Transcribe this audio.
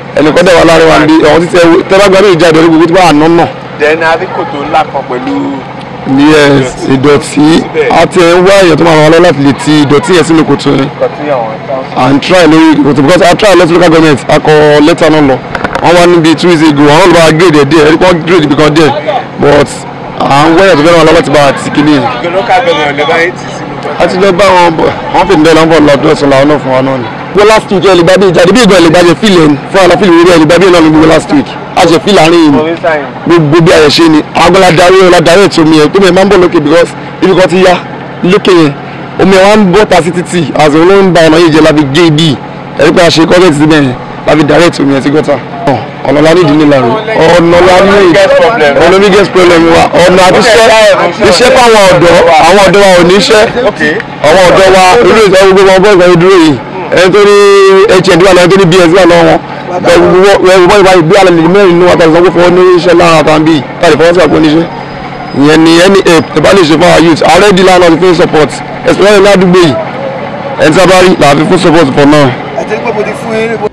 ẹnìkan dẹ̀ wà láàrin wa níbi ọ̀hún títí tẹ́lá gbàgbé ìjà ìdọ̀rí gbogbo tí wọ́n àná náà then a rí kòtò ńlá kan pẹ̀lú yes ìdọ̀tí àti ẹ̀ ń wá èèyàn tó máa ràn wá lọ́wọ́ láti lè ti ìdọ̀tí yẹn sínú kòtò yẹn nǹkan tí àwọn council. and try lórí kòtò because I try lọ́sí local government akọ lẹ́tà náà lọ wọ́n wá níbi two weeks ago àwọn olùbá grade ẹ̀ díẹ̀ ẹ̀rí wọ́n grade ibi kan díẹ̀ but à ń wẹ́yà tó fẹ́ràn wọn lọ́wọ́ láti bá a ti kíní yẹn the local government lè bá yín tì sínú a ti lọ bá wọn bọ̀ wọ́n fi ǹdẹ́ lọ́wọ́ lọ́dún ẹ̀sùn làwọn náà fún wa náà ni. gbogbo last week ẹ̀ lè gbá bí ìjáde bí ìgbà ẹ̀ lè gbá jẹ fílẹ̀ ní fún àlọ́ fílẹ̀ orí ẹ̀ lè gbá bí ẹ̀ náà ní gbogbo last week a ṣe fílẹ̀ àárín yìí orí sáyìn. gbogbo bí ayẹ̀ ṣe ni àwọn aladarí aladarí ètò omi ẹ̀ tó mi máa ń bọ̀ lókè because ibi kan ti yá lókè yẹn omi ẹ̀ wá ń bọ̀ ta sí títì àti òun ló ń ba ọ̀nà yìí jẹ́ láfi gé ibi ẹ̀rí pé a ṣe kọ́kẹ́ ti bẹ́ẹ̀ láfi direct omi ẹ̀ sí gọ́tà ọ̀nà la ní ìdílé la rẹ̀ ọ̀nà la ní ọ̀nà biggest problem wa ọ̀nà àti iṣẹ́ iṣẹ́ fáwọn ọ̀dọ́ àwọn ọ̀dọ́ wa ò ní iṣẹ́ okay. àwọn ọ̀dọ́ wa irú ìsọ gbogbo wọn bọ́ọ̀sì dúró yìí ẹni tó ní hnd wà lọ́wọ́ tó ní bs wà lọ́wọ́ wọn bọ́ọ̀sì báyìí bí alẹ́ mẹ́rin nínú àtàwọn ìsanwó fún ọ ní iṣẹ́ lára àtàwọn bíi tàbí fọwọ́sí àpò oníṣẹ́ ìyẹn ni ẹni ape ẹ bá lè ṣe fún our youth ààrẹ di lánàá ti fún support especially ládùúgbò yìí ẹni tí a bá rí làá fi fún support for now. àti pé mo ti fún yín